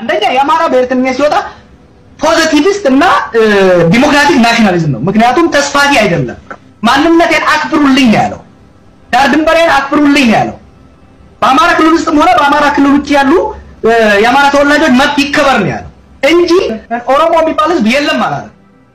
አንደኛ የአማራ ብሔርተኝነት ሲወጣ ፖዘቲቪስት እና ዲሞክራቲክ ናሽናሊዝም ነው። ምክንያቱም ተስፋፊ አይደለም። ማንነቴን አክብሩልኝ ነው ያለው። ዳር ድንበሬን አክብሩልኝ ነው ያለው። በአማራ ክልል ውስጥም ሆነ በአማራ ክልል ውጭ ያሉ የአማራ ተወላጆች መብት ይከበር ነው ያለው እንጂ ኦሮሞ የሚባል ህዝብ የለም አላለም።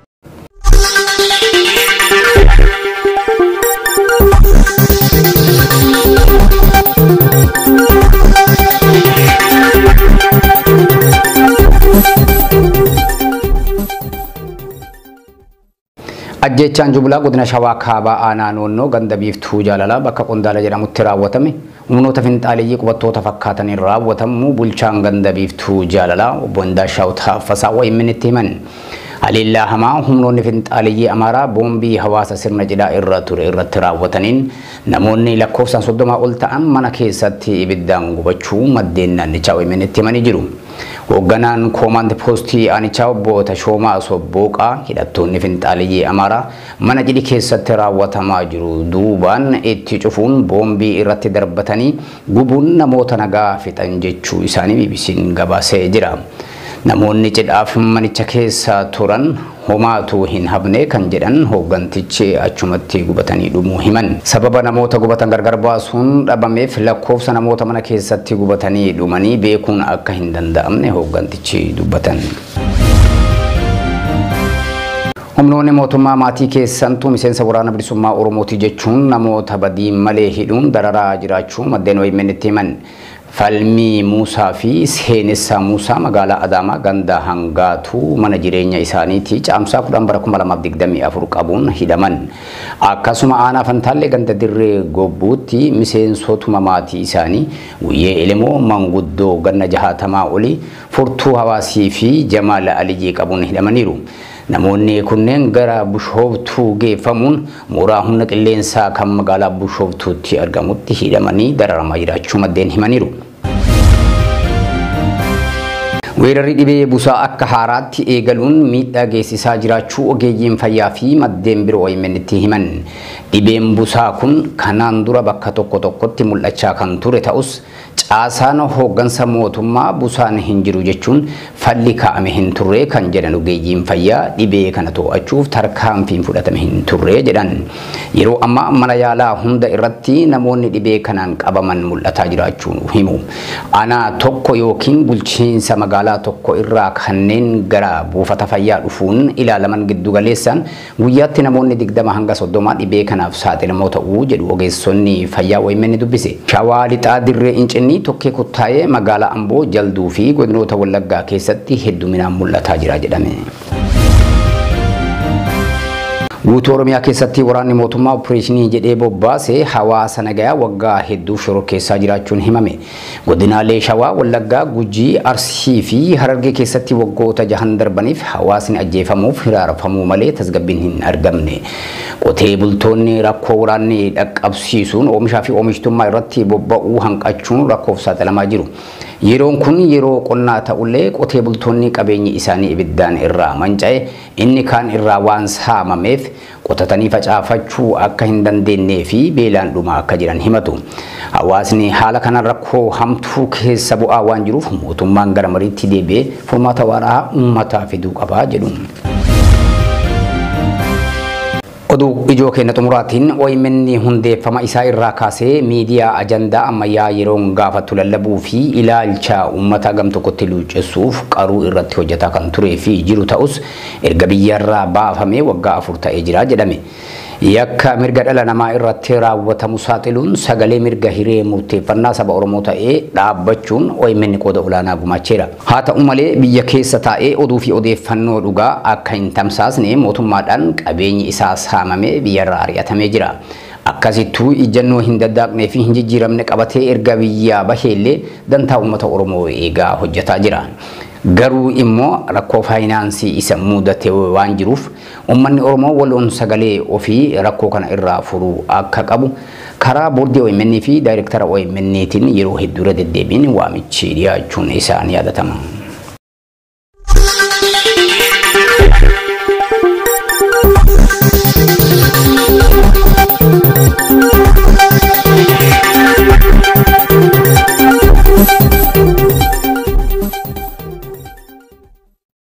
Ajjechaan Jubilaa godina Shawaa Kaabaa Aanaa Noonnoo ganda biiftuu jaalalaa bakka Qondaala jedhamutti raawwatame humnoota finxaaleeyyii qubattoota fakkaataniin raawwatamu bulchaan ganda biiftuu jaalalaa obbo Indaashaw Taaffasaa wayimmin itti himan. Haleellaa hamaa humnoonni finxaaleeyyii Amaaraa boombii hawaasa sirna cidhaa irra ture irratti raawwataniin namoonni lakkoofsaan soddomaa ol ta'an mana keessatti ibiddaan gubachuu maddeen naannichaa wayimmin itti himanii jiru. Hoogganaan koomaand poostii aanichaa obbo Tashoomaa Sobbooqaa hidhattoonni finxaaleeyyii Amaaraa mana cidhi keessatti raawwatamaa jiru duubaan itti cufuun boombii irratti darbatanii gubuun namoota nagaa fixan jechuu isaanii BBC'n gabaasee jira. Namoonni cidhaaf manicha keessa turan homaatu hin hafne kan jedhan hooggantichi achumatti gubatanii dhumuu himan. Sababa namoota gubatan gargar baasuun dhabameef lakkoofsa namoota mana keessatti gubatanii dhumanii beekuun akka hin danda'amne hooggantichi dubbatan. Humnoonni mootummaa maatii keessantuu miseensa waraana bilisummaa Oromooti jechuun namoota badii malee hidhuun dararaa jiraachuu maddeen wayimeen itti himan. Falmii Muusaa fi Seenessaa Muusaa magaalaa Adaamaa ganda hangaatuu mana jireenya isaaniitii caamsaa kudhan bara kuma lamaaf digdamii afur qabuun hidhaman. Akkasuma aanaa Fantaallee ganda dirree gobbuutti miseensotuma maatii isaanii guyyee Ilimoo manguddoo ganna jahaatamaa olii furtuu hawaasii fi Jamaala Aliyyii qabuun hidhamaniiru. Namoonni kunneen gara Bushooftuu geeffamuun mooraa humna qilleensaa kan magaalaa Bushooftuutti argamutti hidhamanii dararamaa jiraachuu maddeen himaniiru. Weerarri dhibee busaa akka haaraatti eegaluun miidhaa geessisaa jiraachuu ogeeyyiin fayyaa fi maddeen biroo OMN'tti himan. Dhibeen busaa kun kanaan dura bakka tokko tokkotti mul'achaa kan ture ta'us caasaan hooggansa mootummaa busaan hin jiru jechuun falli kaa'ame hin turre kan jedhan ogeeyyiin fayyaa dhibee kana to'achuuf tarkaanfiin fudhatame hin turre jedhan. Yeroo ammaa mana yaalaa hunda irratti namoonni dhibee kanaan qabaman mul'ataa jiraachuu himu. Aanaa tokko yookiin bulchiinsa magaalaa tokko irraa kanneen gara buufata fayyaa dhufuun ilaalaman giddu galeessaan guyyaatti namoonni digdama hanga soddoma dhibee kanaaf saaxilamoo ta'uu jedhu ogeessonni fayyaa wayimeen dubbise. Shawaa lixaa dirree incinni tokkee kuttaa'ee magaalaa Amboo jalduu fi godinoota Wallaggaa keessatti hedduminaan mul'ataa jira jedhame. Guutuu Oromiyaa keessatti waraanni mootummaa opereeshinii jedhee bobbaase hawaasa nagayaa waggaa hedduuf shororkeessaa jiraachuun himame. Godinaalee Shawaa, Wallaggaa, Gujii, Arsii fi Harargee keessatti waggoota jahan darbaniif hawaasni ajjeefamuuf hiraarfamuu malee tasgabbiin hin argamne. Qotee bultoonni rakkoo waraanni dhaqqabsiisuun oomishaa fi oomishtummaa irratti bobba'uu hanqachuun rakkoof saaxilamaa jiru. Yeroon kun yeroo qonnaa ta'ullee qotee bultoonni qabeenyi isaanii ibiddaan irraa manca'e inni kaan irraa waan saamameef qotatanii facaafachuu akka hin dandeenyee fi beelaan dhumaa akka jiran himatu. Hawaasni haala kanaan rakkoo hamtuu keessa bu'aa waan jiruuf mootummaan gara mariitti deebi'ee furmaata waaraa uummataa fiduu qabaa jedhu. Oduu ijoo keenya xumuraatiin OMN hundeeffama isaa irraa kaasee miidiyaa ajandaa ammayyaa yeroon gaafatu lallabuu fi ilaalcha uummata gam tokkotti luuccessuuf qaruu irratti hojjetaa kan turee fi jiru ta'us erga biyyarraa baafamee waggaa afur ta'ee jira jedhame. Yakka mirga dhala namaa irratti raawwatamu saaxiluun sagalee mirga hiree murteeffannaa saba Oromoo ta'ee dhaabbachuun OMN qooda olaanaa gumaacheera. Haa ta'u malee biyya keessa taa'ee oduu fi odeeffannoo dhugaa akka hin tamsaasne mootummaadhaan qabeenyi isaa saamamee biyyarraa ari'atamee jira. Akkasittuu ijjannoo hin daddaaqnee fi hin jijjiiramne qabatee erga biyyaa baheellee dantaa uummata Oromoo eegaa hojjetaa jira. Garuu immoo rakkoo faayinaansii isa mudate waan jiruuf uummanni Oromoo waloon sagalee ofii rakkoo kana irraa furuu akka qabu karaa boordii OMN fi daayirektara OMN'tiin yeroo hedduu irra deddeebiin waamichi dhiyaachuun isaan yaadatama.